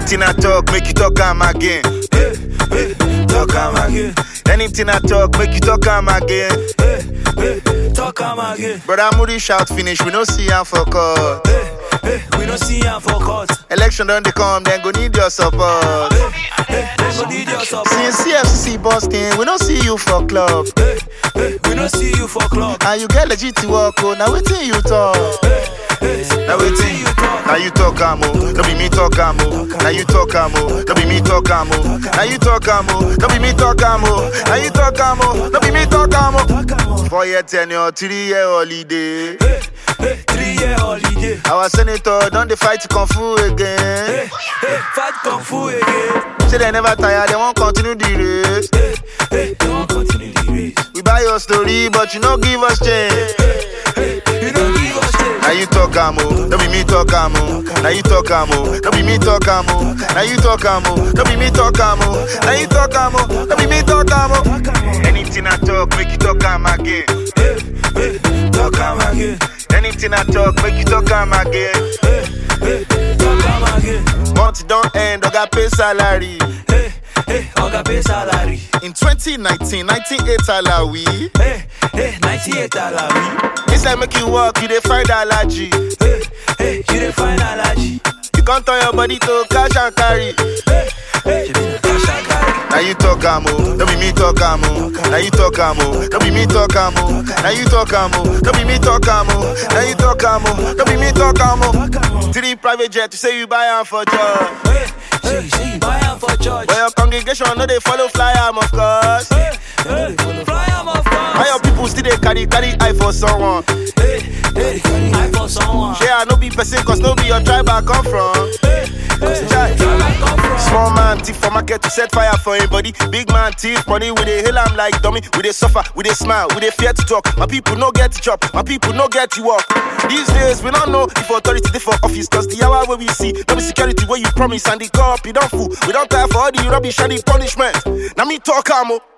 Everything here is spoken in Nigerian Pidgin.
Anything I talk, make you talk am again. Hey, hey, talk am again. Anything I talk, make you talk am again. Hey, hey, talk am again. Brother Moody shout finish, we no see am for court. Hey, hey, we no see am for court. Election don dey come, then go need your support. Hey, hey, they go need your support. Since CFCC busting, we no see you for club. Hey, hey, we no see you for club. And you get legit to work, oh, now wetin you talk? Hey, Now wetin you talk? Now you talk am oh, no be me talk am oh. Now you talk am oh, no be me talk am oh. Now you talk am oh, no be me talk am oh. Now you talk am oh, no be me talk am oh. Talk am oh. Four year tenure, three year holiday. Hey, hey, three year holiday. Our senator don dey fight kung fu again. Hey, hey, fight kung fu again. Say they never tire, they wan continue the race. Hey, hey, they won't continue the race. We buy your story, but you no give us change. Hey, you don't give us change. Now you talk am oh, no be me talk am oh. Now you talk am oh, no be me talk am oh. Now you talk am oh, no be me talk am oh. Now you talk am oh, no be me talk am oh. Talk am oh. Anything I talk, make you talk am again. Hey, hey, talk am again. Anything I talk, make you talk am again. Hey, hey, talk am again. Month don't end, oga pay salary. Hey, hey, oga pay salary. In 2019, 98 alawi. Hey, hey, 98 alawi. It's like make you walk, you dey find allergy. Hey, hey, you dey find allergy. You can't turn your body to cash and carry. Hey, hey, cash and carry. Now you talk am oh, no be me talk am oh. Now you talk am oh, no be me talk am oh. Now you talk am oh, no be me talk am oh. Now you talk am oh, no be me talk am oh. Talk am oh. Three private jet, you say you buy am for church. Hey, hey, say you buy am for church. But your congregation no dey follow fly am of course. Hey, hey, fly am of Why your course. people still dey carry carry eye for someone? Hey, hey, I for someone. Shey I no be person cause no be your tribe I come from. Hey, hey, Chai. where I come from. Small man thief for market to set fire for him body. Big man thief money we dey hail am like dummy. We dey suffer, we dey smile, we dey fear to talk. My people no get to chop, my people no get to work. These days we don't know if authority dey for office cause the hour where we see no be security where you promise and the cop you don't fool. We don't tire for all the rubbish and the punishment. Now me talk am oh.